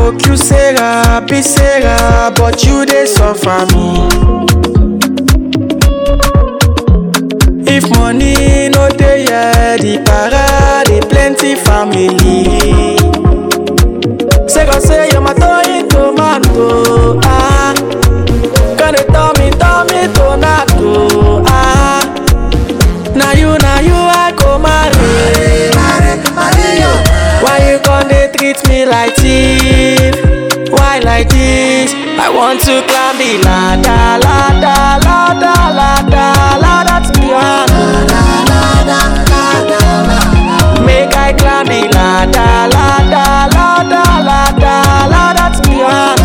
broke, you Sarah, be Sarah, but you dey suffer me. If money no dey here, the para dey plenty family. Say God say you're my toy tomato, ah. Gonna tell me, tell me tomato, ah. Now you, now you I go marry. Why you gon' dey treat me like thief? Why like this? I want to climb the ladder, ladder, ladder, ladder, ladder to your Make I climb the ladder, ladder, ladder, ladder, ladder to your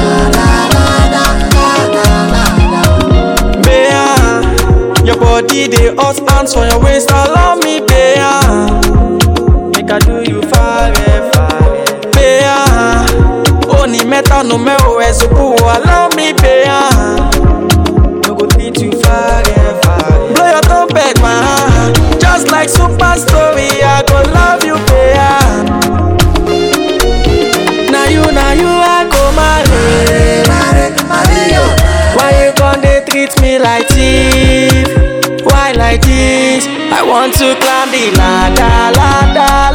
Bea, your body dey hot hands on your waist, allow me, Bea. Make I do you forever. Bea, only meta no me o ezuku, allow me, Bea. No go treat you forever. Blow your trumpet, my heart. Just like super story, I go love you, Bea. Now you, now you, I go marry. Why you gon' dey treat me like thief? Why like this? I want to climb the ladder, ladder,